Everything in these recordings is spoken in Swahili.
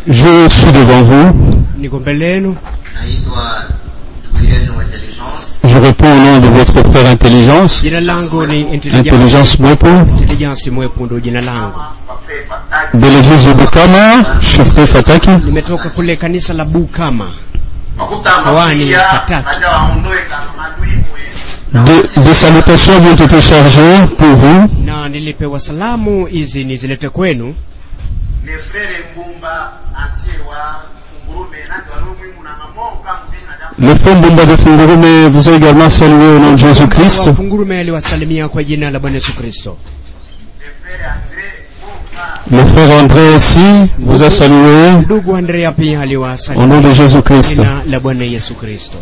Je suis devant vous. niko mbele yenu naitwa ndugu yenu wa intelligence Je réponds au nom de votre frère Intelligence. jina langu ni intelligence Intelligence Mwepo. intelligence mwepu ndo jina langu wafe fataki De l'église de Bukama. Je suis frère Fataki. nimetoka kule kanisa la bukama wakutamba Hawani, pia Fataki. baada waondoe kama madui mwe Des, des salutations ont été chargées pour vous. na nilipewa salamu hizi nizilete kwenu ne frere ngumba ansie wa fungurume nandi walumwimu na mamoka mbina damu Le frère Mbumba de Fungurume vous a également salué au nom de Jésus-Christ. wafungurume aliwasalimia kwa jina la bwana yesu kristo ne frere andre moka Le frère André aussi vous a salué ndugu andrea pia au nom aliwasalimia de kwa Jésus-Christ. jina la bwana yesu kristo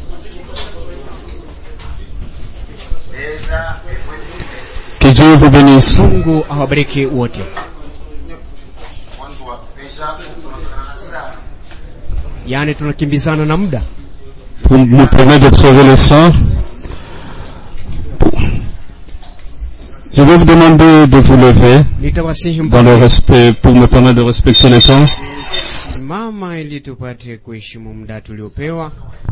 eza emwezi Que Dieu vous bénisse. mungu awabariki wote mwanzo wa pesa tunatokana na saa yaani tunakimbizana na muda Pour nous permettre d'observer le sang. Je vais vous demander de vous lever nitawasihi dans le mpate respect, pour me permettre de respecter le temps. mama ili tupate kuheshimu muda tuliopewa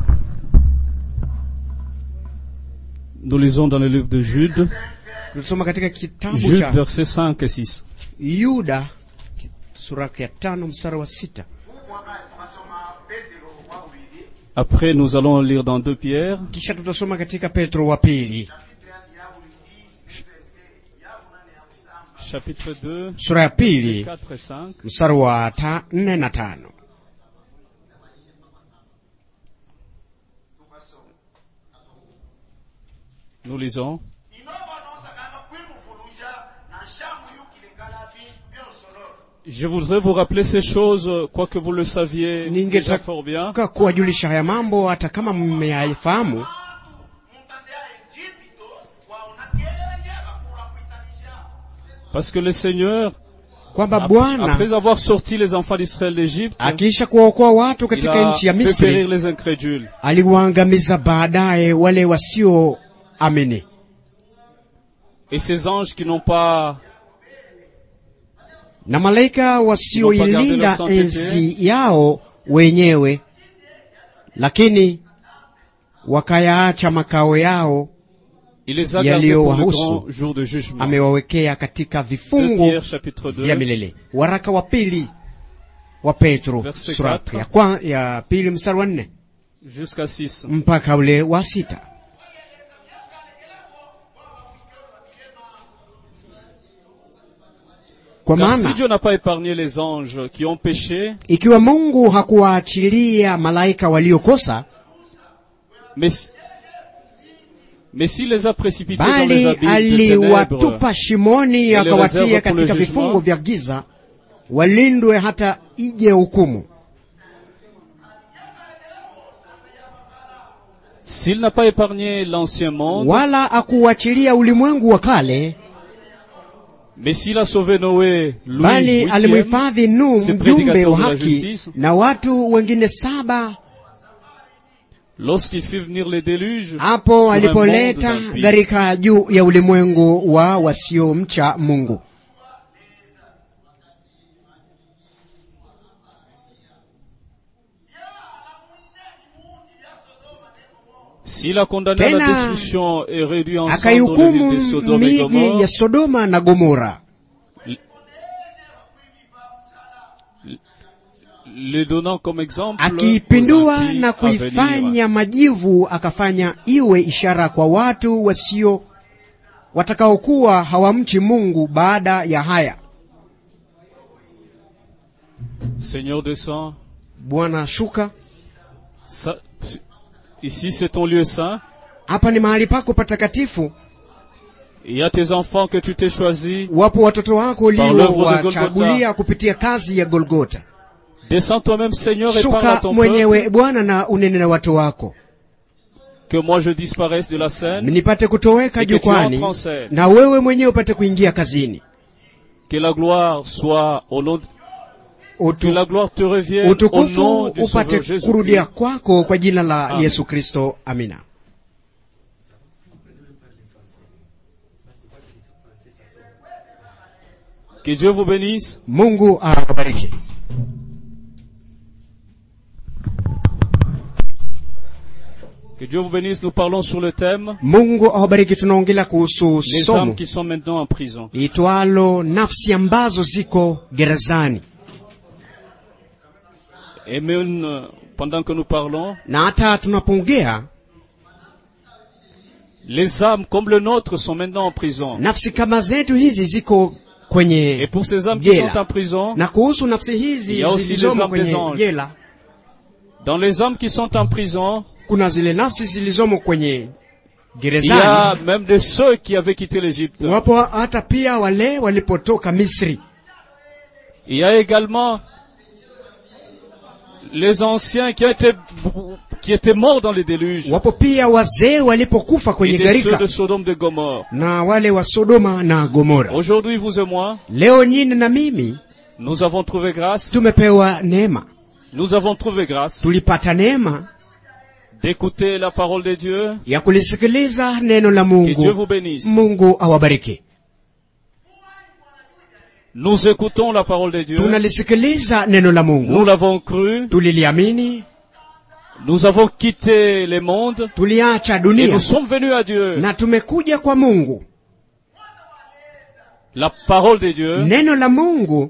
Nous lisons dans le livre de Jude, tulisoma katika kitabu Jude cha versets 5 et 6. yuda sura ya tano mstari wa sita mwaka tukasoma petero wa ubili Après, nous allons lire dans 2 Pierre, kisha tutasoma katika petro wa pili chapitre 2, sura ya pili 4 et 5. mstari wa ta, nne na tano Nous lisons. inova nosakanga kwimuvuluja na nshamu yukilekala bintu byosolola Je voudrais vous rappeler ces choses, euh, quoique vous le saviez déjà fort bien. ningetaka kuwajulisha haya mambo hata kama mmeyafahamu mutande ya egipito waonakenye bakula kuitanisha Parce que le Seigneur, kwamba ap- bwana après avoir sorti les enfants d'Israël d'Égypte, akiisha kuwaokoa watu il katika a nchi ya fait périr misri les incrédules. aliwaangamiza baadaye wale wasioamini Et ces anges qui n'ont pas, na malaika wasioilinda enzi yao wenyewe lakini wakayaacha makao yao il les a gardés Yaliyo pour le wahusu. grand jour de jugement. amewawekea katika 2 vifungo Pierre chapitre vya 2, milele waraka wa pili wa petro Verset sura quatre. ya, kwa, ya pili mstari wa nne jusqu'à 6. mpaka ule wa sita kwa Car si maana Dieu n'a pas épargné les anges qui ont péché, ikiwa mungu hakuwaachilia malaika waliokosa mais, mais s'il les a précipités dans les bali abîmes de ténèbres, aliwatupa shimoni les akawatia réserve pour le katika jugement. vifungo vya giza walindwe hata ije hukumu s'il n'a pas épargné l'ancien monde, wala akuachilia ulimwengu wa kale mais s'il a sauvé Noé, Louis, bali huitième, alimhifadhi nu ce mjumbe prédicateur wa de la haki justice, na watu wengine saba lorsqu'il fit venir les déluges, hapo sur un monde alipoleta d'impies. gharika juu ya ulimwengu wa wasiomcha mungu S'il a condamné à la Tena, destruction et réduit en sang dans le akaihukumu ville de Sodome et miji Gomorrhe, ya sodoma na gomora les donnant comme exemple aux akiipindua impies na à venir. kuifanya majivu akafanya iwe ishara kwa watu wasio watakaokuwa hawamchi mungu baada ya haya Seigneur descend, bwana shuka ça- ici c'est ton lieu saint, hapa ni mahali pako patakatifu il y a tes enfants que tu t'es choisis, wapo watoto wako Par l'œuvre de uliowachagulia Golgotha. kupitia kazi ya golgota descends toi-même Seigneur et parle à shuka ton mwenyewe peuple, bwana na unene na watu wako que moi je disparaisse de la scène, nipate kutoweka Et que tu jukwani entres en scène. na wewe mwenyewe upate kuingia kazini que la gloire soit au nom, que Utu, la gloire te revienne au utukufu nom du upate Sauveur Jésus. kurudia kwako kwa jina la Amen. yesu kristo amina Que Dieu vous bénisse. mungu awabariki Dieu vous bénisse. Nous parlons sur le thème mungu awabariki tunaongelea kuhusu les somo âmes qui sont maintenant en prison. liitwalo nafsi ambazo ziko gerezani Et même euh, pendant que nous parlons, na hata tunapoongea les âmes comme le nôtre sont maintenant en prison. nafsi kama zetu hizi ziko Et kwenye pour ces âmes qui Jela. sont en prison, na kuhusu nafsi hizi Il y a aussi les zilizomo âmes des kwenye anges. jela dans les âmes qui sont en prison, kuna zile nafsi zilizomo kwenye il y a gerezani même de ceux qui avaient quitté l'Égypte. wapo hata pia wale walipotoka misri Il y a également les anciens qui, ont été, qui étaient morts dans les déluges. wapo pia wazee walipokufa Et kwenye des ceux gharika de Sodome de Gomorre. na wale wa sodoma na gomora Aujourd'hui, vous et moi, leo nyini na mimi nous avons trouvé grâce, tumepewa neema nous avons trouvé grâce tulipata neema d'écouter la parole de Dieu. ya kulisikiliza neno la Que Dieu mungu vous bénisse. mungu awabariki Nous écoutons la parole de Dieu. tunalisikiliza neno la Nous mungu l'avons cru. tuliliamini Nous avons quitté les mondes. tuliacha Et dunia nous sommes venus à Dieu. na tumekuja kwa mungu La parole de Dieu. neno la mungu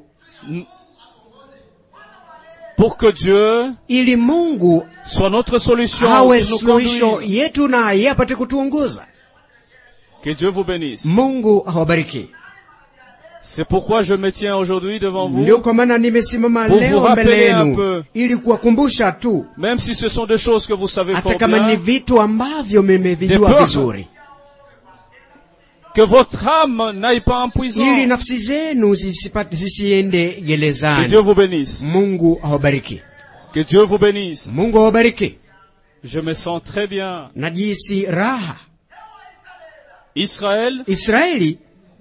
Pour que Dieu ili mungu soit notre solution. awe qu'il nous suluhisho conduise. yetu na yeye apate kutuongoza Que Dieu vous bénisse. mungu awabariki C'est pourquoi je me tiens aujourd'hui devant vous. ndio kwa maana nimesimama Pour vous leo mbele rappeler un yenu peu. ili kuwakumbusha tu Même si ce sont des choses que vous savez hata fort kama ni bien. vitu ambavyo Des mmevijua peurs. vizuri Que votre âme n'aille pas en prison. ili nafsi zenu zisipate- zisiende Que gerezani Dieu vous bénisse. mungu awabariki Que Dieu vous bénisse. mungu awabariki Je me sens très bien. najisi raha Israël israeli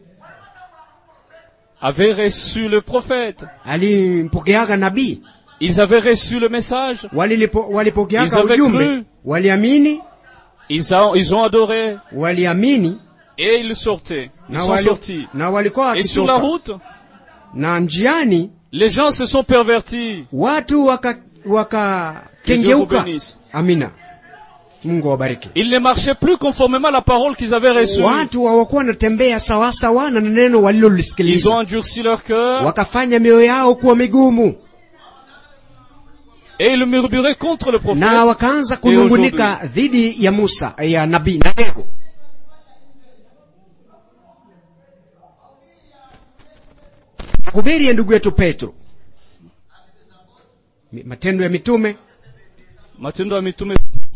avait reçu le prophète. alimpokeaga nabii Ils avaient reçu le message. Walilipo- Ils walipokeaga avaient ujumbe cru. waliamini Ils ont, ils ont adoré. waliamini Et ils sortaient. Ils na, sont wali, sortis. na walikuwa Et sur la wakitoka route, na njiani les gens se sont pervertis. watu waka Que Dieu vous wakakengeuka bénisse. amina mungu awabariki Ils ne marchaient plus conformément à la parole qu'ils avaient reçue. watu hawakuwa wanatembea sawasawa na neno Ils ont walilolisikiliza endurci leur cœur wakafanya mioyo yao kuwa migumu et ils murmuraient contre le prophète. na wakaanza kunungunika dhidi ya musa ya nabii na Yehu. hubiri ya ndugu yetu petro Mi- matendo ya mitume Matendo ya mitume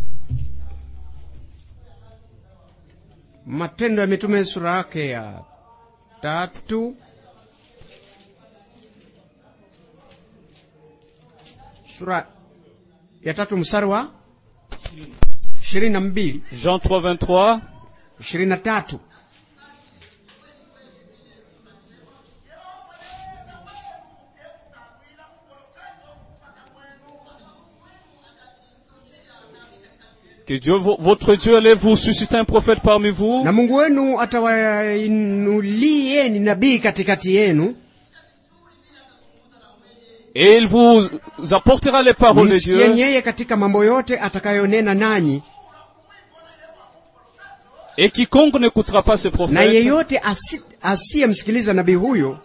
matendo ya mitume sura yake ya tatu sura ya tatu mstari wa ishirini na mbili Jean 3, 23. ishirini na tatu Que Dieu, vo- votre Dieu allait vous susciter un prophète parmi vous na mungu wenu atawainulieni nabii katikati yenu et il vous apportera les paroles de msikieni Dieu yeye katika mambo yote atakayonena nanyi et quiconque n'écoutera pas ces na prophètes yeyote asi- asiyemsikiliza nabii huyo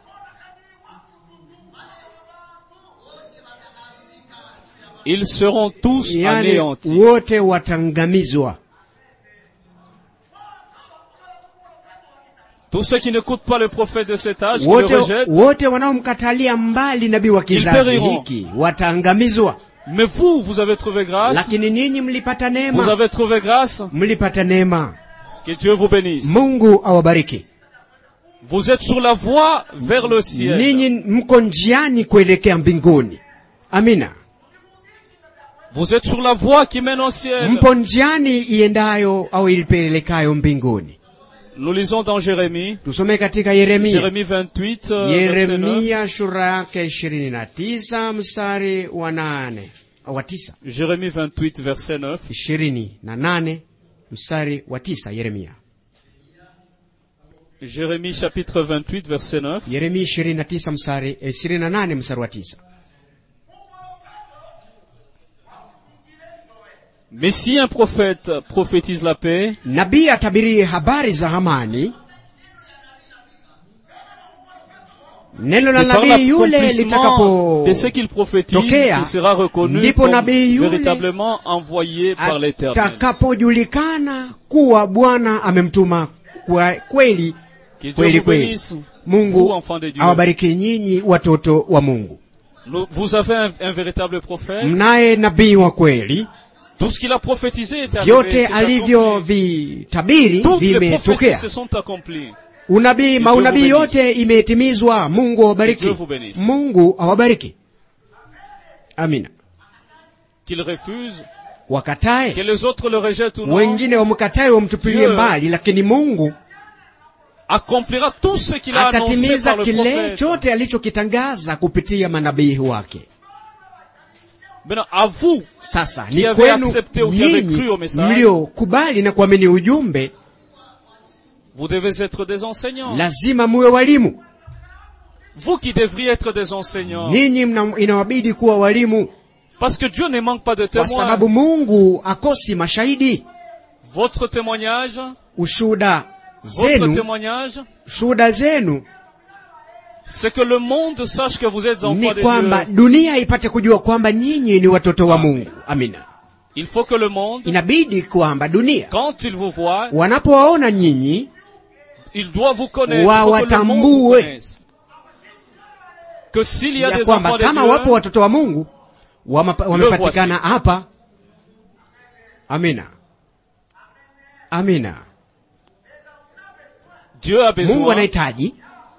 ils seront tous yani anéantis. wote watangamizwa Tous ceux qui n'écoutent pas le prophète de cet âge, qui le wote, rejettent, wote wanaomkatalia mbali nabii wa kizazi périront. hiki wataangamizwa mais vous, vous avez trouvé grâce, lakini ninyi mlipata vous neema avez trouvé grâce, mlipata neema que Dieu vous bénisse. mungu awabariki Vous êtes sur la voie vers le ciel. ninyi mko njiani kuelekea mbinguni amina Vous êtes sur la voie qui mène au ciel. mpo njiani iendayo au ilipelekayo mbinguni Nous lisons dans Jérémie, tusome katika yeremia Jérémie 28, euh, verset 9. yeremia sura yake ishirini na tisa mstari wa nane wa tisa Jérémie 28, verset 9. ishirini na nane mstari wa tisa yeremia Jérémie chapitre 28, verset 9. yeremia ishirini na tisa mstari eh, ishirini na nane mstari wa tisa Mais si un prophète prophétise la paix, nabii atabirie habari za amani neno la c'est par nabii yule l'accomplissement de ce qu'il prophétise litakapotokea qu'il sera reconnu ndipo comme nabii yule véritablement envoyé par l'Éternel. atakapojulikana kuwa bwana amemtuma kwa kweli Que Dieu kweli vous kweli bénisse, vous, mungu enfants de Dieu. awabariki nyinyi watoto wa mungu Nous- Vous avez un, un véritable prophète. mnaye nabii wa kweli Tout ce qu'il a prophétisé est arrivé. vyote c'est accompli. alivyovitabiri Toutes les prophéties vimetokea se sont accomplies. unabii Dieu maunabii vous yote imetimizwa mungu awabariki Dieu vous bénisse. mungu awabariki amina Qu'il refuse, wakatae que les autres le rejettent ou non, wengine wamkatae wamtupilie Dieu mbali lakini mungu accomplira tout ce qu'il a annoncé atatimiza par le kile prophète. chote alichokitangaza kupitia manabii wake Maintenant, à vous, sasa Qui ni avez kwenu accepté ou qui avez nyinyi cru au message. mliokubali na kuamini ujumbe vous devez être des enseignants. lazima muwe walimu Vous qui devriez être des enseignants. ninyi mna- inawabidi kuwa walimu Parce que Dieu ne manque pas de kwa témoins. sababu mungu akosi mashahidi Votre témoignage, ushuhuda votre zenu témoignage, shuhuda zenu c'est que le monde sache que vous êtes enfants ni de kwamba Dieu. dunia ipate kujua kwamba nyinyi ni watoto wa mungu amina Il faut que le monde, inabidi kwamba dunia quand il vous voit, wanapowaona nyinyi il doit vous connaître. Il faut que le monde vous Wawatambue. connaisse. Que s'il y a ya des kwamba enfants de kama wapo Dieu, watoto wa mungu wamapa- wamepatikana hapa amina amina Dieu a mungu besoin anahitaji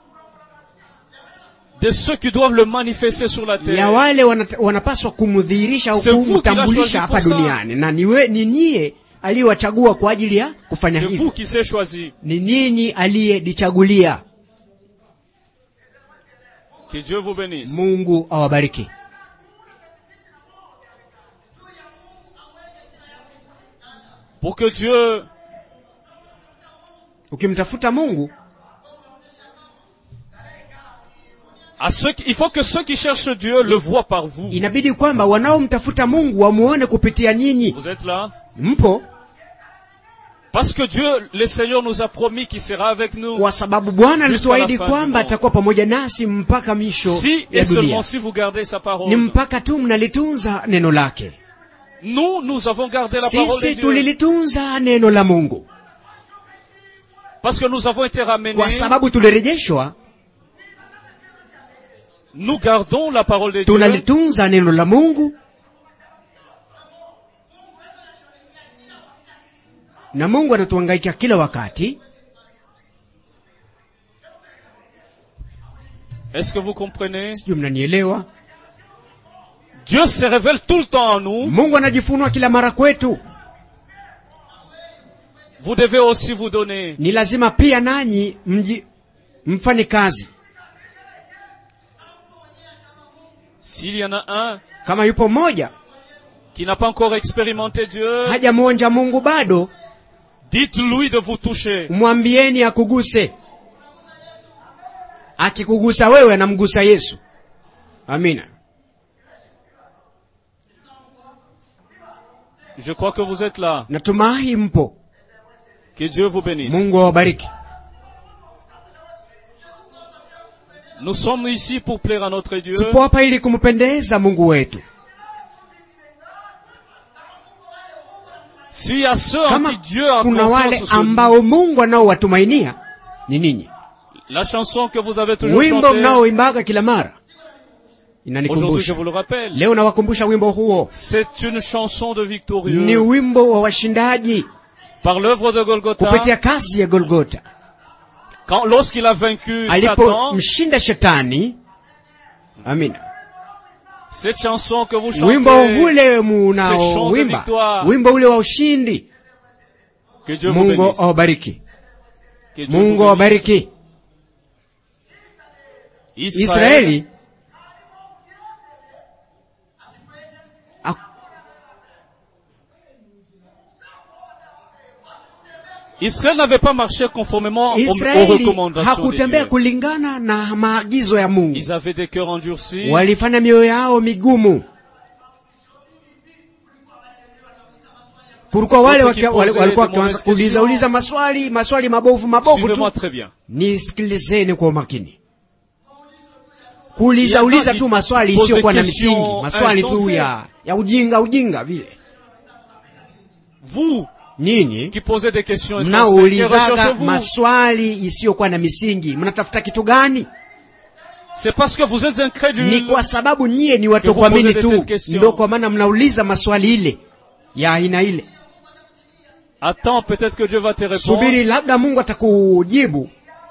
de ceux qui doivent le manifester sur la ya terre. wale wanat- wanapaswa kumdhihirisha au C'est vous qui l'a choisi kumtambulisha hapa pour ça. duniani na niwe, ni nyie aliyewachagua kwa ajili ya kufanya C'est vous hivyo qui s'est choisi. ni ninyi aliyedichagulia Que Dieu vous bénisse. mungu awabariki Pour que Dieu ukimtafuta mungu À ceux qui- il faut que ceux qui cherchent Dieu le voient par vous. inabidi kwamba wanaomtafuta mungu wamuone kupitia nyinyi Vous êtes là mpo Parce que Dieu, le Seigneur nous a promis qu'il sera avec nous. kwa sababu bwana Jusqu'à alituahidi la fin du kwamba monde. atakuwa pamoja nasi mpaka misho Si ya et seulement dunia si vous gardez sa ni parole. mpaka tu mnalitunza neno lake Nous, nous avons gardé la parole de sisi Dieu. tulilitunza neno la mungu Parce que nous avons été ramenés. kwa sababu tulirejeshwa Nous gardons la parole de Dieu. tunalitunza neno la mungu na mungu anatuhangaika kila wakati Est-ce que vous comprenez sijui mnanielewa Dieu se révèle tout le temps en nous. mungu anajifunua kila mara kwetu Vous devez aussi vous donner. ni lazima pia nanyi mji mfanye kazi S'il y en a un kama yupo mmoja qui n'a pas encore expérimenté Dieu, hajamwonja mungu bado dites-lui de vous toucher. mwambieni akuguse akikugusa wewe anamgusa yesu amina Je crois que vous êtes là. natumai mpo Que Dieu vous bénisse. mungu awabariki Nous sommes ici pour plaire à notre Dieu. tupo hapa ili kumpendeza mungu wetu S'il y a ceux en kama qui Dieu a kuna wale confiance, sur lui, ambao mungu anaowatumainia ni ninyi la chanson que vous avez toujours wimbo chantée, mnaoimbaga kila mara aujourd'hui je inanikumbusha vous le rappelle, leo nawakumbusha wimbo huo c'est une chanson de ni victorieux. wimbo wa washindaji Par l'œuvre de Golgotha, kupitia kazi ya golgota quand, lorsqu'il a vaincu Satan, alipomshinda shetani amina cette chanson que vous wimbo chantez, ule ce chant de munaowimba victoire, wimbo ule wa ushindi que Dieu vous mungu bénisse. awabariki Que Dieu vous mungu bénisse. awabariki Israël, israeli ak- Israël n'avait pas marché conformément aux, aux israeli recommandations de hakutembea Dieu. kulingana na maagizo ya mungu Ils avaient des cœurs endurcis. walifanya mioyo yao migumu kulikuwa wale Watu qui waki- wale- posaient walikuwa de mauvaises wakianza kuuliza questions. uliza maswali maswali mabovu mabovu Suivez-moi tu très bien. nisikilizeni kwa umakini Il y kuuliza a uliza qui tu maswali posent isiyokuwa na des questions misingi maswali tu insensées. ya ya ujinga ujinga vile Vous nyinyi qui posez des questions insensées, que mnaoulizaga recherchez-vous maswali isiyokuwa na misingi mnatafuta kitu gani C'est parce que vous êtes ni incrédule. kwa sababu nyie ni Que vous watokuamini posez de tu telles questions. ndio kwa maana mnauliza maswali ile ya aina ile Attends, peut-être que Dieu va te répondre. subiri labda mungu atakujibu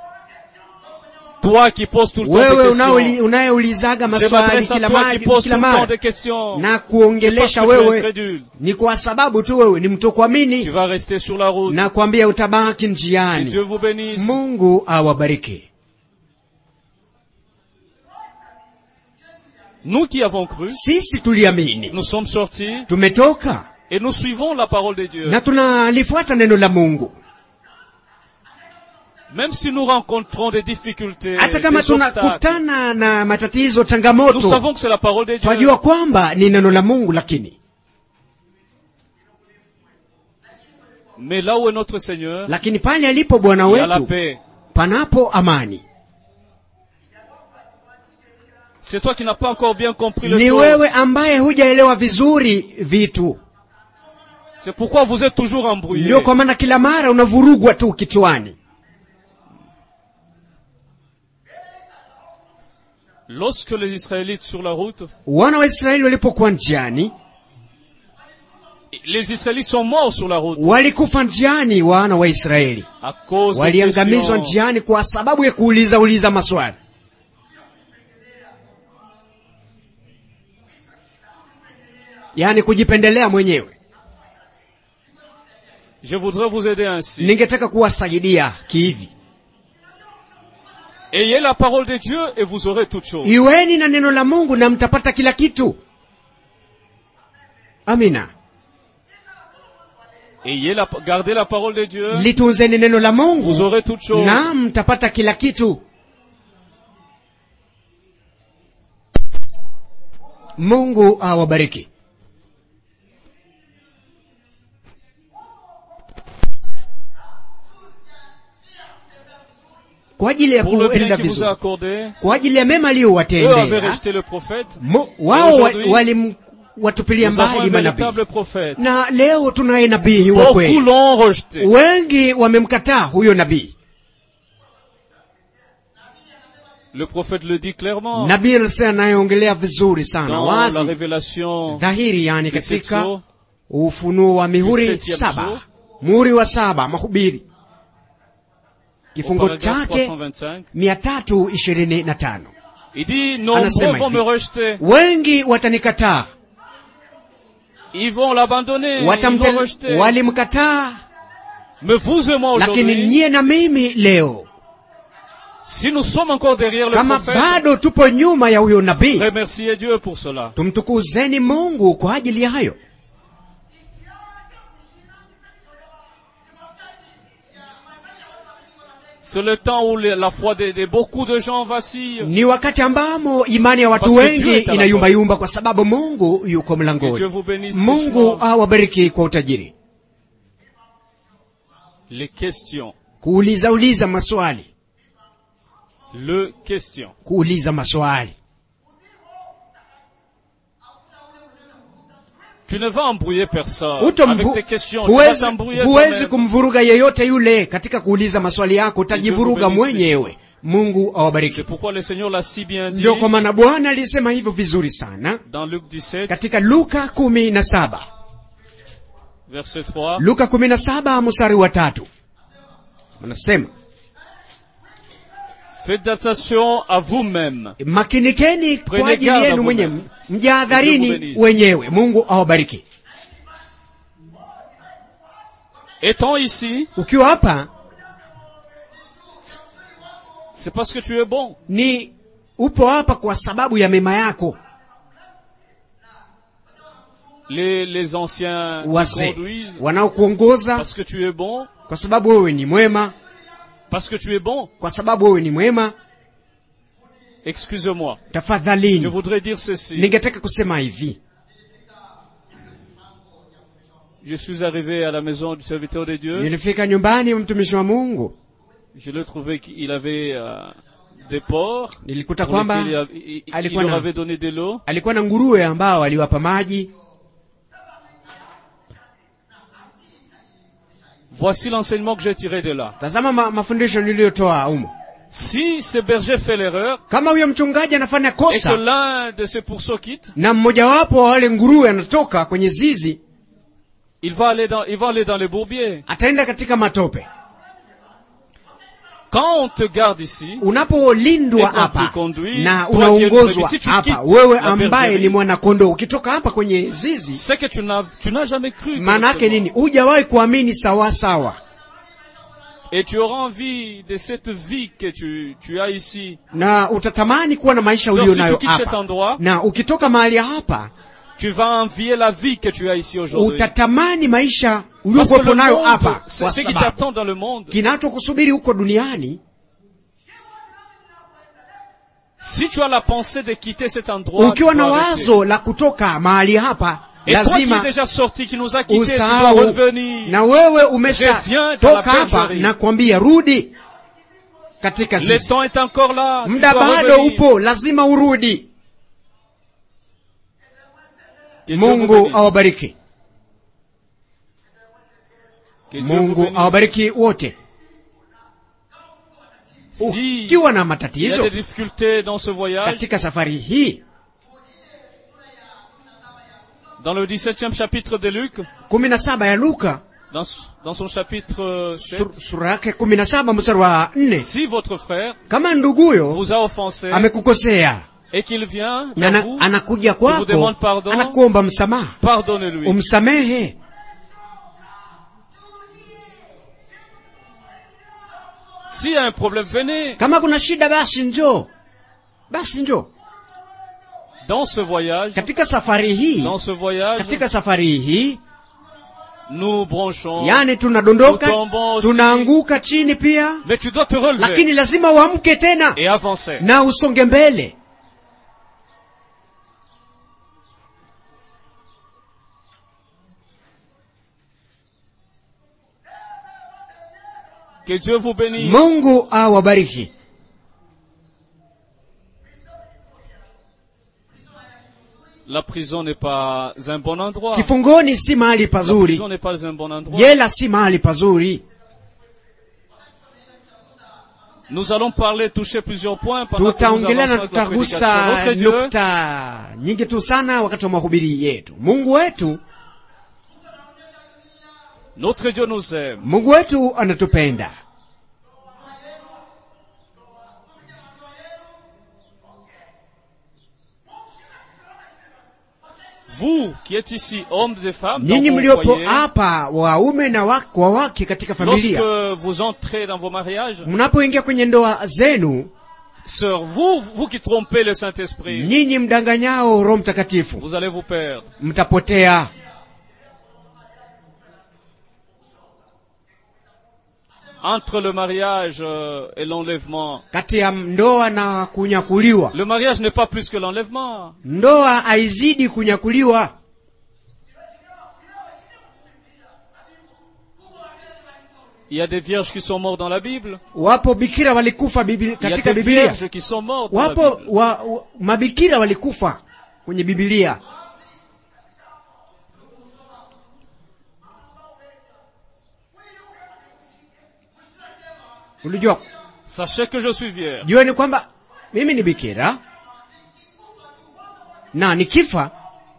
Toi qui poses tout le temps wewe des unaoli- questions. unayeulizaga Je maswali m'adresse à kila toi qui mara poses tout kila le temps mara des questions. na C'est parce kuongelesha que tu es wewe incrédule. ni kwa sababu tu wewe ni Tu mtokuamini vas rester sur la route. na kuambia utabaki Que njiani Dieu vous bénisse. mungu awabariki Nous qui avons cru, sisi tuliamini nous sommes sortis tumetoka et nous suivons la parole de Dieu. na tunalifuata neno la mungu Même si nous rencontrons des difficultés, hata kama des obstacles, tunakutana na matatizo nous changamoto savons que c'est la parole de Dieu. twajua kwamba ni neno la mungu lakini Mais là où est notre Seigneur, lakini pale alipo bwana il y a la wetu paix. panapo amani C'est toi qui n'as pas encore bien compris le ni choses. wewe ambaye hujaelewa vizuri vitu C'est pourquoi vous êtes toujours embrouillés. ndio kwa maana kila mara unavurugwa tu kichwani Lorsque les Israélites sur la route, wana wa israeli walipokuwa njiani les Israélites sont morts sur la route walikufa njiani wana wa israeli à cause des waliangamizwa questions. njiani kwa sababu ya kuuliza uliza maswali yaani kujipendelea mwenyewe Je voudrais vous aider ainsi. ningetaka kuwasaidia kihivi Ayez la parole de Dieu et vous aurez toutes choses. iweni na neno la mungu na mtapata kila kitu amina Ayez la, gardez la parole de Dieu, litunzeni neno la vous mungu aurez toutes choses. na mtapata kila kitu mungu awabariki kwa ajili ya Pour le bien kuenda qu'il vous a vizuri accordé, kwa ajili ya mema eux avaient aliyowatendea rejeté le prophète. mo- wao wa- Aujourd'hui, walimwatupilia Nous avons un mbali manabii véritable prophète. na leo tunaye nabii wa Beaucoup kweli l'ont rejeté. wengi wamemkataa huyo nabii Le prophète le dit clairement nabii anasema anayeongelea vizuri sana dans la wazi révélation dhahiri yani des sept katika sceaux. ufunuo wa mihuri septième saba sceau. muhuri wa saba mahubiri au kifungo paragraphe chake 325. mia tatu ishirini na tano Il dit, nombreux Anasema vont me hivi. rejeter. wengi watanikataa Ils vont l'abandonner. Ils vont Watamte- rejeter. walimkataa Mais vous et moi lakini aujourd'hui, nyie na mimi leo si nous sommes encore derrière le kama prophète, bado tupo nyuma ya huyo nabii remerciez Dieu pour cela. tumtukuzeni mungu kwa ajili ya hayo C'est le temps où le- la foi de, de beaucoup de gens vacille. ni wakati ambamo imani ya watu Parce que wengi Dieu est à la inayumbayumba kwa sababu mungu yuko Que Dieu mlangoni vous bénisse. mungu richement. awabariki kwa utajiri Les questions. kuuliza uliza maswali Le question. kuuliza maswali Tu ne vas embrouiller personne Utomvu- avec tes questions. Tu vas huwezi, t'embrouiller huwezi toi-même. kumvuruga yeyote yule katika kuuliza maswali yako utajivuruga Mungu mwenyewe mungu awabariki C'est pourquoi le Seigneur l'a si bien dit ndio kwa maana bwana alisema hivyo vizuri sana dans Luc 17, katika luka kumi na saba verset 3. luka kumi na saba mstari wa tatu anasema Faites attention à vous-même. makinikeni kwa Prenez ajili garde à yenu mwenyewe vous-même. Dieu vous mjahadharini bénisse. wenyewe mungu awabariki Étant ici, ukiwa hapa c'est parce que tu es bon. ni upo hapa kwa sababu ya mema yako Les, les anciens te wazee conduisent wanaokuongoza parce que tu es bon, kwa sababu wewe ni mwema parce que tu es bon. kwa sababu wewe ni mwema Excusez-moi. Je tafadhalini voudrais dire ceci. ningetaka kusema hivi je suis arrivé à la maison du serviteur de Dieu. nilifika nyumbani mwa mtumishi wa mungu Je l'ai trouvé qu'il avait euh, des porcs. nilikuta pour kwamba lesquels il, a- il- il alikuwa leur na- avait donné de l'eau. alikuwa na nguruwe ambao aliwapa maji Voici l'enseignement que j'ai tiré de là. tazama ma, mafundisho niliyotoa humo Si ce berger fait l'erreur kama huyo mchungaji anafanya et que kosa l'un de ses pourceaux quitte, na mmojawapo wa wale nguruwe anatoka kwenye zizi il va aller dans, il va aller dans les bourbiers. ataenda katika matope Quand on te garde ici, unapolindwa Et qu'on hapa te conduit, na toi qui es le unaongozwa brebis, si tu hapa quittes wewe la ambaye bergerie, ni mwanakondoo ukitoka hapa kwenye zizi c'est que tu n'as, tu n'as jamais cru. maana yake correctement. nini hujawahi kuamini sawa sawa Et tu auras envie de cette vie que tu, tu as ici. na utatamani kuwa na maisha So, ulio si tu nayo quittes cet hapa endroit, na ukitoka mahali hapa tu vas envier la vie que tu as ici aujourd'hui. utatamani maisha Parce que uliokuwepo le nayo monde, hapa c'est kwa ce qui sababu t'attend dans le monde. kinachokusubiri huko duniani Si tu as la pensée de quitter cet endroit, tu ukiwa na dois arrêter. wazo la kutoka mahali hapa Et toi qui es lazima déjà sorti, qui nous a quittés, tu dois usahau revenir. na wewe Reviens umesha dans la toka hapa bergerie. na kuambia rudi katika Le sisi temps est encore là. tu muda dois bado revenir. upo lazima urudi Que Dieu vous mungu bénisse. awabariki Que Dieu vous mungu bénisse. awabariki wote Si ukiwa na il y a matatizo des difficultés dans ce voyage, katika safari hii dans le 17e chapitre de Luc, kumi na saba ya luka dans, dans son chapitre euh, 7, sur- sura yake kumi na saba mstari wa nne si votre frère kama nduguyo vous a offensé amekukosea et qu'il vient na vers ana- vous, anakuja vous kwako demande pardon. anakuomba msamaha pardonnez-lui. umsamehe S'il y a un problème, venez. kama kuna shida basi njoo basi njoo Dans ce voyage, katika safari hii dans ce voyage, katika safari hii nous bronchons. yani tunadondoka Tutombo aussi. tunaanguka chini pia Mais tu dois te relever lakini lazima uamke tena et avancer. na usonge mbele Que Dieu vous bénisse. mungu awabariki La prison n'est pas un bon endroit. kifungoni si mahali La pazuri prison n'est pas un bon endroit. jela si mahali pazuri Nous allons parler, toucher plusieurs points pendant que nous tutaongelea na avançons avec la prédication. tutagusa Notre Dieu nukta nyingi tu sana wakati wa mahubiri yetu mungu wetu Notre Dieu nous aime. mungu wetu anatupenda Vous qui êtes ici, hommes et femmes, dans nyinyi vos mliopo foyers, hapa waume na wake, wa wake katika familia lorsque vous entrez dans vos mariages, mnapoingia kwenye ndoa zenu sœurs, vous, vous qui trompez le Saint-Esprit, nyinyi mdanganyao roho mtakatifu vous allez vous perdre. mtapotea Entre le mariage euh, et l'enlèvement, kati ya ndoa na kunyakuliwa le mariage n'est pas plus que l'enlèvement. ndoa haizidi kunyakuliwa Il y a des vierges qui sont mortes dans la Bible. wapo bikira walikufa bibi, Il y a katika des bibilia vierges qui sont mortes dans la wapo Bible. wa, wa, mabikira walikufa kwenye bibilia ulijua Sachez que je suis vierge. jueni kwamba mimi ni bikira na nikifa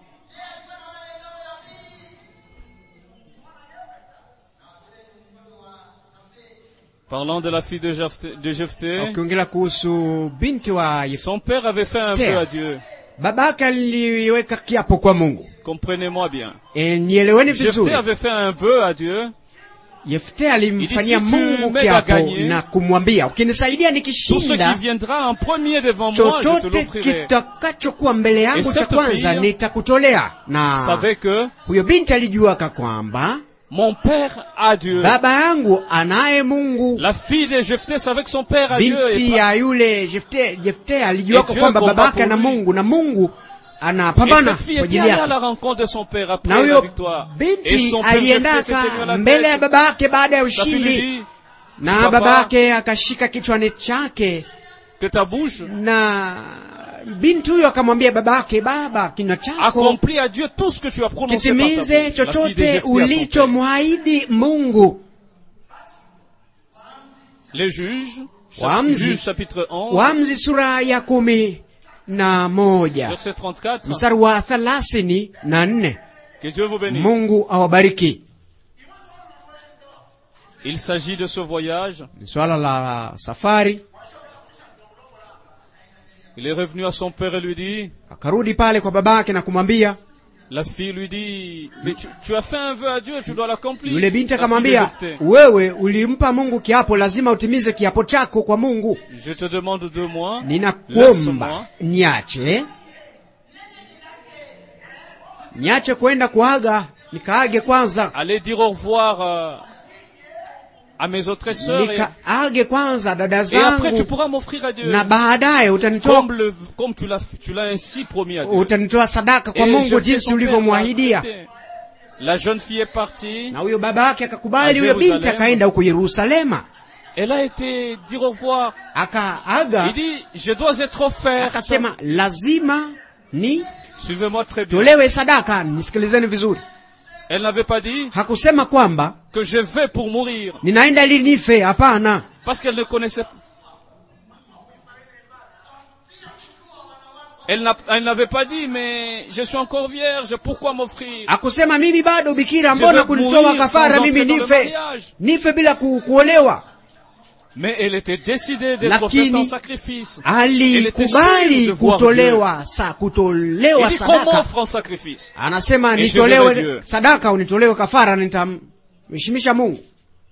Parlant de la fille de Jephthé, de Jephthé, ukiongelea kuhusu binti wa Yesu son père avait fait un Terre. vœu à Dieu. babake aliweka kiapo kwa mungu Comprenez-moi bien. e, nieleweni Jephthé vizuri avait fait un vœu à Dieu. yefte alimfanyia Il dit, si tu mungu m'aides à kiapo gagner, na kumwambia ukinisaidia Tout ce nikishinda qui viendra en premier devant moi, je te chochote l'offrirai. kitakachokuwa mbele yangu Et cha cette kwanza fille nitakutolea na Savait que huyo binti alijuaka kwamba mon père a Dieu. baba yangu anaye mungu La fille de Jephthé savait que son père a Dieu. binti Et ya yule jefte jefte alijuaka Et Dieu kwamba combat babake pour ana lui. mungu na mungu Et anapambana cette fille kwa était ajili allée à la yake rencontre de son père après na la huyo victoire. Et binti son père Jephthé s'est tenu à aliendaka la mbele ya tête. baba yake baada ya Sa fille lui ushindi dit na Papa, baba yake akashika kichwani chake que ta bouche na binti huyo akamwambia baba yake baba kinywa chako accomplit à Dieu tout ce que tu as prononcé par ta bouche. kitimize La fille de chochote Jephthé à son père. ulichomwahidi mungu Les juges, Wamzi. juges chapitre 11, wamzi sura ya kumi na moja verset 34. mstari wa thelathini na nne Que Dieu vous bénisse. mungu awabariki Il s'agit de ce voyage. ni swala la safari Il est revenu à son père et lui dit, akarudi pale kwa babake na kumwambia la fille lui dit, mais tu, tu as fait un vœu à Dieu, tu dois l'accomplir. yule binti La fille de akamwambia Jephthé, wewe ulimpa mungu kiapo lazima utimize kiapo chako kwa mungu Je te demande de moi, ninakuomba laisse-moi, niache niache kwenda kuaga nikaage kwanza aller dire au revoir euh, à mes autres sœurs et, nikaage kwanza dada et après tu zangu pourras m'offrir à Dieu. na baadaye utanitoa Comme, le, comme tu l'as tu l'as ainsi promis à Dieu. utanitoa sadaka kwa Et mungu Jephthé, jinsi son père, l'a ulivyomwahidia accepté. La jeune fille est partie. na huyo baba yake akakubali A huyo binti Jerusalem. akaenda huko yerusalema Elle a été dire au revoir. akaaga Il dit, je dois être offert. akasema lazima ni Suivez-moi très bien. tolewe sadaka nisikilizeni vizuri Elle n'avait pas dit hakusema kwamba que je vais pour mourir. ninaenda ili nife hapana Parce qu'elle ne connaissait pas. Elle n'a- elle n'avait pas dit, mais je suis encore vierge, pourquoi m'offrir akusema mimi bado bikira Je mbona veux kunitoa mourir kafara sans mimi entrer dans le nife mariage. nife bila ku, kuolewa Mais elle était décidée d'être offerte Lakini- en sacrifice. Elle était sûre alikubali de voir kutolewa sa Il kutolewa dit, comment sadaka offre en sacrifice anasema Et je verrai nitolewe Dieu. sadaka unitolewe kafara nitamheshimisha mungu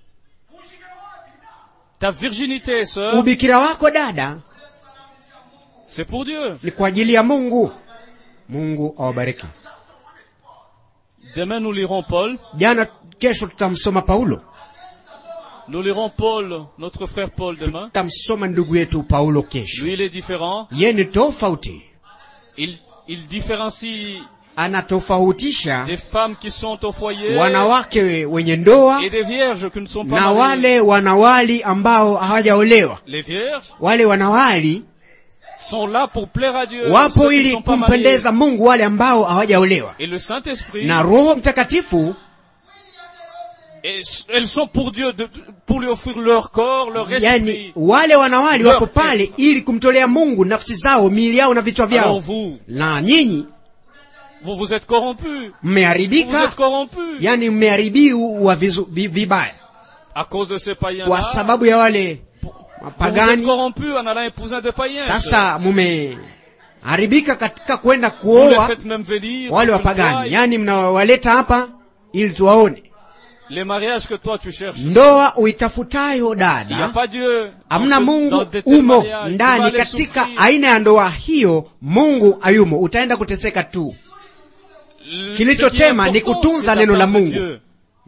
Ta virginité, sœur, ubikira wako dada c'est pour Dieu. ni kwa ajili ya mungu mungu awabariki Demain, nous lirons Paul. jana kesho tutamsoma paulo Nous lirons Paul, notre frère Paul demain. tutamsoma ndugu yetu paulo kesho Lui, il est différent. ye ni tofauti Il, il différencie anatofautisha des femmes qui sont au foyer wanawake wenye ndoa et des vierges qui ne sont pas na mariées. wale wanawali ambao hawajaolewa Les vierges wale wanawali sont là pour plaire à Dieu. wapo ceux qui ne ili sont pas mariés. kumpendeza mungu wale ambao hawajaolewa Et le Saint-Esprit, na roho mtakatifu et elles sont pour Dieu, de- pour lui offrir leur corps, leur yani esprit. wale wanawali Leur wapo pale ili kumtolea mungu nafsi zao miili yao na vichwa Alors vyao vous, na nyinyi vous vous êtes corrompus. Vous vous êtes mmeharibika corrompus yani mmeharibiwa vizu- vi- vibaya à cause de ces kwa païens-là. sababu ya wale Vous vous êtes wapagani corrompus en allant épouser un de païens. sasa mumeharibika katika kwenda Vous les kuoa faites même venir. wale pour qu'ils wapagani voient yani mnawaleta hapa ili tuwaone Les mariages que toi tu cherches. ndoa uitafutayo Il n'y a dada pas Dieu. dans hamna ce- dans mungu de tels umo mariages. Tu vas ndani aller katika souffrir. aina ya ndoa hiyo mungu ayumo utaenda kuteseka tu Le- Kilicho ce qui est chema ni important, kutunza c'est neno la d'attendre Mungu. Dieu.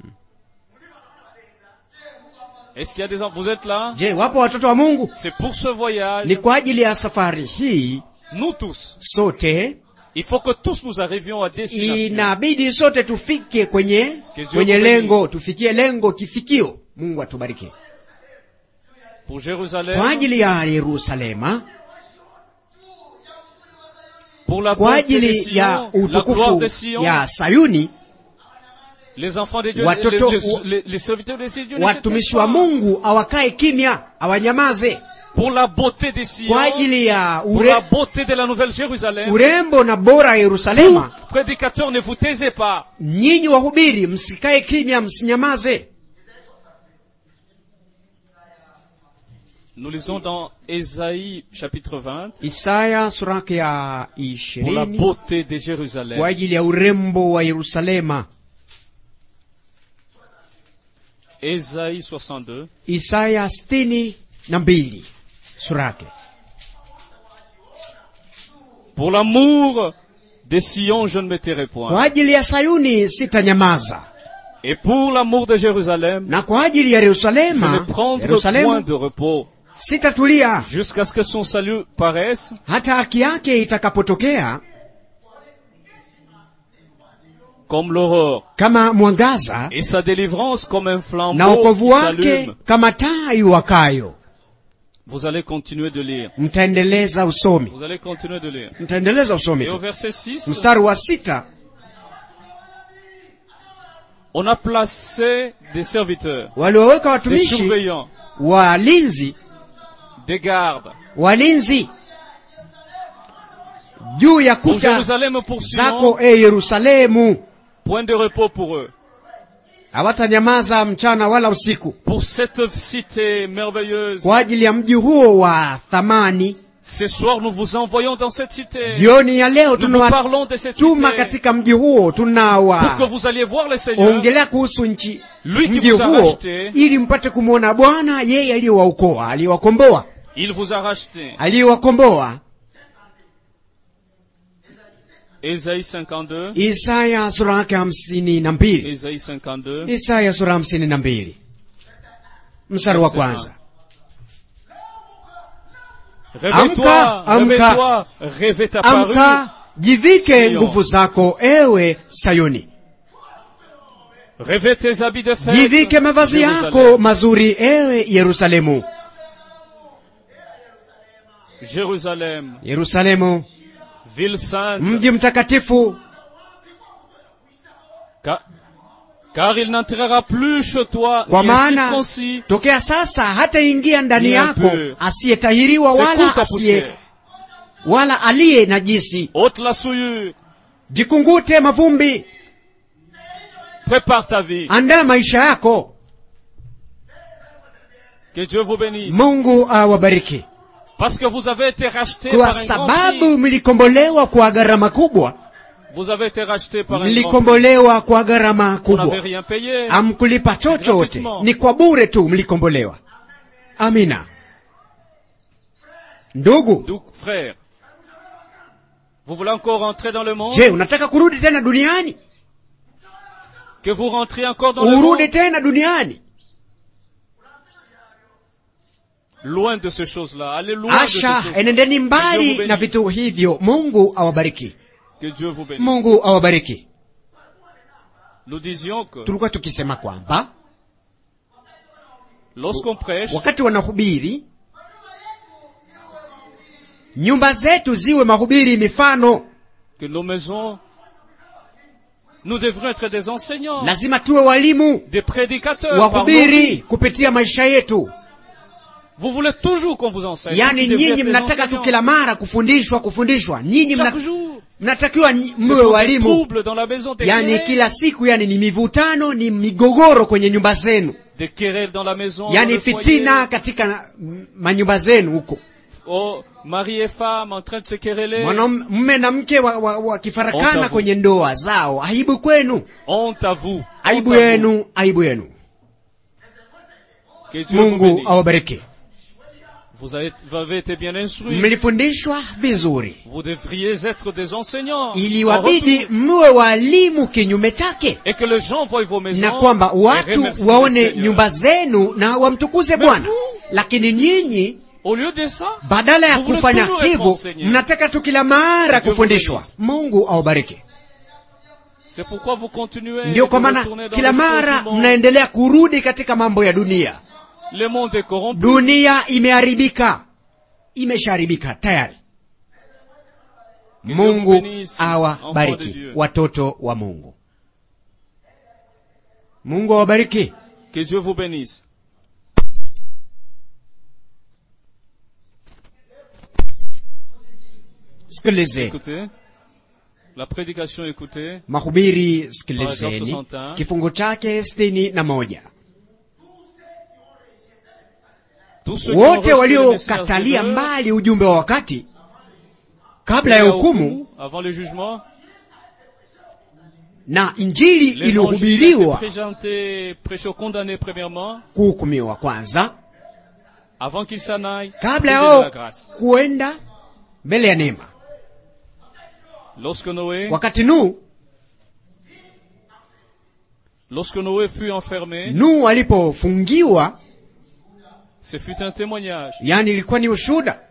Est-ce qu'il y a des enfants Vous êtes là je wapo watoto wa mungu C'est pour ce voyage. ni kwa ajili ya safari hii Nous tous. sote Il faut que tous nous arrivions à destination. inabidi sote tufike kwenye Que Dieu kwenye vous lengo tufikie lengo kifikio mungu atubariki Pour Jérusalem. kwa ajili ya yerusalema Pour la kwa beauté de ajili ya Sion. La gloire utukufu de Sion. ya sayuni Les enfants de Dieu. Watoto- les, les- les- les serviteurs de Dieu. ne watumishi s'éteignent wa pas. mungu awakae kimya awanyamaze Pour la beauté de Sion. kwa ajili ya Pour la ure, beauté de la nouvelle Jérusalem. urembo na bora ya Vous, yerusalema prédicateurs, ne vous taisez pas. nyinyi wahubiri msikae kimya msinyamaze Nous lisons dans Ésaïe chapitre 20. isaya sura yake ya Pour la ishirini beauté de kwa Jérusalem. ajili ya urembo wa yerusalema Ésaïe 62. isaya sitini na mbili sura yake Pour l'amour de Sion, je ne me tairai point. kwa ajili ya sayuni sitanyamaza Et pour l'amour de Jérusalem, na kwa ajili ya je ne yerusalema prendre point yerusalemu de repos sitatulia jusqu'à ce que son salut paraisse hata haki yake itakapotokea comme l'aurore, kama mwangaza et sa délivrance comme un na flambeau wokovu qui wake s'allume. kama taa iwakayo Vous allez continuer de lire. mtaendeleza usomi Vous allez continuer de lire. mtaendeleza usomi Et au tu verset 6, mstari wa sita on a placé des serviteurs, walioweka des watumishi surveillants, walinzi des gardes walinzi juu ya pour kuta Jérusalem pour Sion, zako e yerusalemu point de repos pour eux. hawatanyamaza mchana wala usiku Pour cette cité merveilleuse, kwa ajili ya mji huo wa thamani ce soir nous vous envoyons dans cette cité. jioni ya leo Nous vous parlons de cette tunawatuma cité katika mji huo pour que tunawa vous alliez voir le Seigneur, ongelea kuhusu nchi Lui qui mji vous a huo racheté. ili mpate kumwona bwana yeye aliyewaokoa aliyewakomboa Il vous a racheté. aliyewakomboa Ésaïe 52, isaya sura yake hamsini na mbili Ésaïe 52, isaya sura hamsini na mbili mstari wa kwanza Réveille-toi, Amka, amka. réveille-toi, rêve est apparu. amka jivike Sion. nguvu zako ewe sayuni Rêve tes habits de fête. jivike mavazi yako Jérusalem. mazuri ewe yerusalemu Jérusalem, yerusalemu ville sainte, mji mtakatifu car, car il n'entrera plus chez toi kwa ni un maana circoncis, tokea sasa hataingia ndani Ni yako impur. asiyetahiriwa secoue wala ta asiye poussière, wala aliye najisi ôte la souillure, jikungute mavumbi prépare ta vie. andaa maisha yako Que Dieu vous bénisse. mungu awabariki Parce que vous avez été racheté kwa par un grand sababu prix. mlikombolewa kwa gharama kubwa Vous avez été racheté par un grand prix. mlikombolewa kwa gharama Vous n'avez kubwa rien payé. hamkulipa chochote Gratuitement. ni kwa bure tu mlikombolewa amina ndugu Donc, frère, vous voulez encore rentrer dans le monde? je unataka kurudi tena duniani Que vous rentriez encore dans le monde? urudi tena duniani Loin de ces choses-là. Allez loin de ces asha choses. enendeni mbali Mungu na benisi. vitu hivyo mungu awabariki Que Dieu vous bénisse. mungu awabariki Nous disions que tulikuwa tukisema kwamba lorsqu'on prêche, wakati wanahubiri nyumba zetu ziwe mahubiri mifano que nos maisons, nous devrions être des enseignants, lazima tuwe walimu des prédicateurs. par nos wahubiri vies. kupitia maisha yetu Vous voulez toujours qu'on vous enseigne. yaani Vous devriez nyinyi être des mnataka tu enseignants. kila mara kufundishwa kufundishwa nyinyi mna, Chaque jour. mnatakiwa nyi- Ce mwe sont des walimu troubles dans la maison, des yaani querelles, kila siku yani ni mivutano ni migogoro kwenye nyumba zenu des querelles dans la maison, dans yaani le foyer. fitina katika mm, manyumba zenu huko Oh, mari et femme en train de se quereller. Mwanaume- mme na mke wakifarakana wa, wakifarakana Honte à vous. kwenye ndoa zao aibu kwenu Honte à vous. aibu Honte à vous. yenu aibu yenu Que Dieu vous mungu bénisse. awabariki Vous avez, vous avez été bien instruits. mlifundishwa vizuri Vous devriez être des enseignants. En iliwabidi retour. mwe walimu kinyume chake Et que les gens voient vos maisons. na kwamba et watu remercient le waone Seigneur. nyumba zenu na wamtukuze bwana lakini nyinyi Au lieu de ça, badala ya Vous voulez kufanya toujours être hivyo enseigné. mnataka tu kila mara Dieu vous kufundishwa bénisse. mungu awabariki c'est pourquoi vous continuez ndio kwa de maana retourner dans kila les choses mara du monde. mnaendelea kurudi katika mambo ya dunia Le monde est corrompu. dunia imeharibika imeshaharibika tayari Que Dieu vous mungu bénisse, enfants de awabariki Dieu. watoto wa mungu mungu awabariki Que Dieu vous bénisse. sikilize Écoutez. La prédication écoutez. mahubiri Paragraph sikilizeni 61. kifungu chake sitini na moja Tous ceux qui ont wote rejeté le message waliokatalia de Dieu, mbali ujumbe wa wakati kabla ya la hukumu hukumu, avant le jugement, na injili l'évangile était iliyohubiriwa présenté, prêché aux condamnés premièrement, kuhukumiwa kwanza avant qu'ils s'en aillent, kabla trouver de yao la grâce. kuenda mbele ya neema Lorsque Noé, wakati Nuhu lorsque Noé fut enfermé, Nuhu alipofungiwa ce fut un témoignage. yani ilikuwa ni ushuda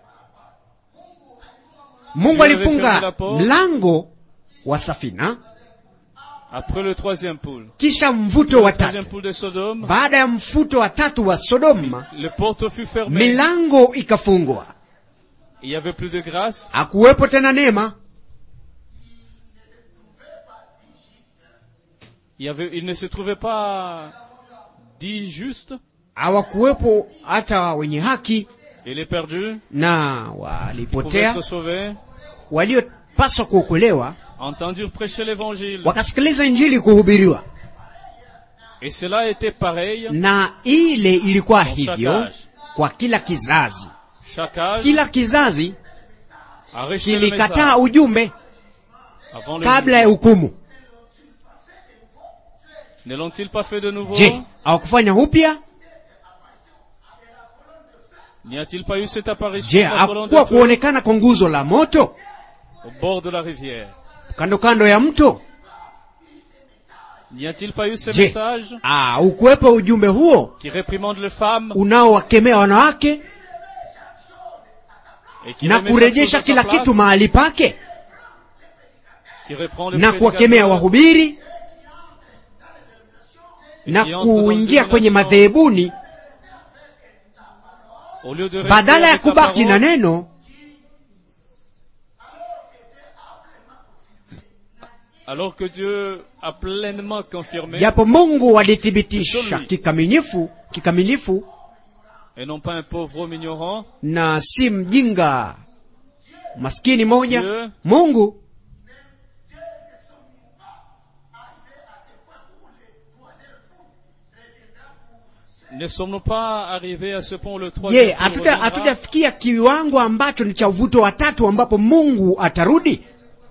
mungu Dieu avait fermé alifunga la porte. mlango wa safina Après le troisième poule. kisha mvuto wa Le troisième tatu poule de Sodome, baada ya mfuto wa tatu wa sodoma le porte fut fermé. milango ikafungwa Il y avait plus de grâce. hakuwepo tena neema Il, y avait, il ne se trouvait pas dix justes. hawakuwepo hata wenye haki Et les perdus, na qui pouvaient walipotea être sauvés, waliopaswa kuokolewa entendirent prêcher l'évangile. wakasikiliza injili kuhubiriwa Et cela était pareil. na ile ilikuwa Kwa hivyo shakaj. kwa kila kizazi Chaque âge kila kizazi a rejeté le kilikataa message ujumbe avant le kabla ya jugement. hukumu Ne l'ont-ils pas fait de nouveau je hawakufanya upya N'y a-t-il pas eu cette apparition je de la colonne de hakukuwa feu kuonekana kwa nguzo la moto au bord de la rivière kando kando ya mto N'y a-t-il pas eu ce je message ah, ukuwepo ujumbe huo qui réprimande les femmes unaowakemea wanawake et qui na remet kurejesha chaque chose kila à sa kitu place, mahali pake qui reprend le na kuwakemea prédicateur wahubiri na qui entre dans kuingia le kwenye domination madhehebuni au lieu de rester badala ya avec la kubaki na parole, neno alors que Dieu a pleinement confirmé japo mungu alithibitisha Surely. kikamilifu kikamilifu et non pas un pauvre homme ignorant na si mjinga maskini moja Dieu. mungu ne sommes-nous pas arrivés à ce point où le je troisième tour hatuta- reviendra hatujafikia kiwango ambacho ni cha uvuto wa tatu ambapo mungu atarudi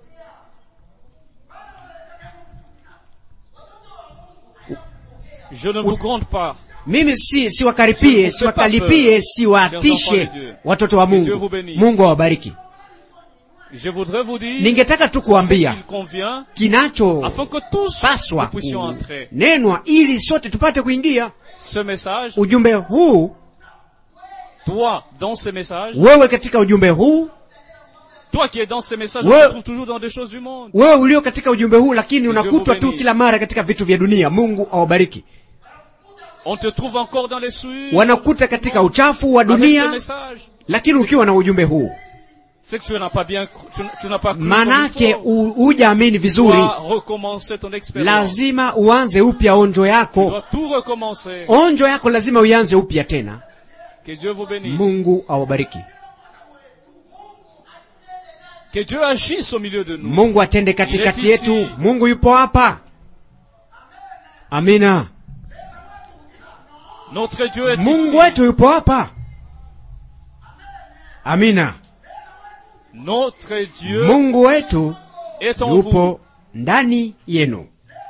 je ne vous gronde pas mimi si siwakaripie Je siwakalipie ne siwatishe enfants de Dieu. watoto wa Que Dieu mungu vous bénisse. mungu awabariki je voudrais vous dire ningetaka tu ce kuambia qu'il convient kinachopaswa afin que tous nous puissions entrer kunenwa ili sote tupate kuingia ce message ujumbe huu toi dans ce message wewe katika ujumbe huu toi qui es dans ce message Ouais. on te trouve toujours dans des choses du monde wewe ulio katika ujumbe huu lakini Dieu unakutwa vous tu bénisse. kila mara katika vitu vya dunia mungu awabariki on te trouve encore dans les souillures wanakuta katika uchafu wa avec ce dunia message lakini ukiwa na ujumbe huu c'est que tu n'as pas bien cru- tu, tu n'as pas cru comme il manake faut. u- hujaamini tu vizuri dois recommencer ton expérience lazima uanze upya onjo tu yako dois tout recommencer onjo yako lazima uianze upya tena que Dieu vous bénisse mungu awabariki que Dieu agisse au milieu de nous mungu atende katikati Il est ici. yetu mungu yupo hapa amina notre Dieu est ici mungu wetu yupo hapa amina notre Dieu mungu wetu est en vous yupo ndani yenu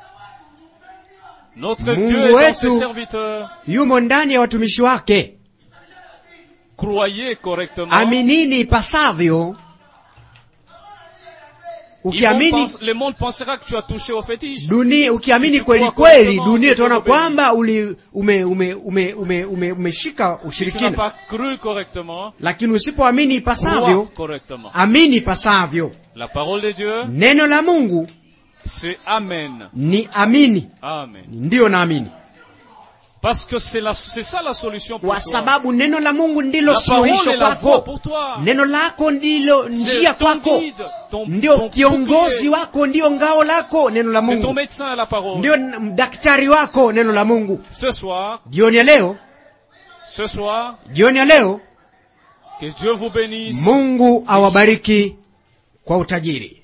notre Mungu Dieu est dans wetu. ses serviteurs yumo ndani ya watumishi wake croyez correctement aminini ipasavyo Ils vont ukiamini penser- le monde pensera que tu as touché au fétiche dunia ukiamini Si tu kweli crois kweli correctement, dunia Dieu itaona vous bénisse. kwamba uli ume ume ume ume ume umeshika si tu n'as ushirikina pas cru correctement lakini usipoamini crois ipasavyo correctement amini ipasavyo la parole de Dieu neno la mungu c'est Amen ni amini Amen ndiyo naamini parce que c'est la c'est ça la solution pour kwa toi sababu neno la mungu ndilo la parole suluhisho est la voie kwako pour toi neno lako ndilo c'est njia ton kwako guide ton, ndio ton kiongozi bouclier. wako ndiyo ngao lako neno la c'est ton mungu médecin la parole ndio n- daktari wako neno la mungu ce soir jioni ya leo ce soir jioni ya leo que Dieu vous bénisse mungu awabariki kwa utajiri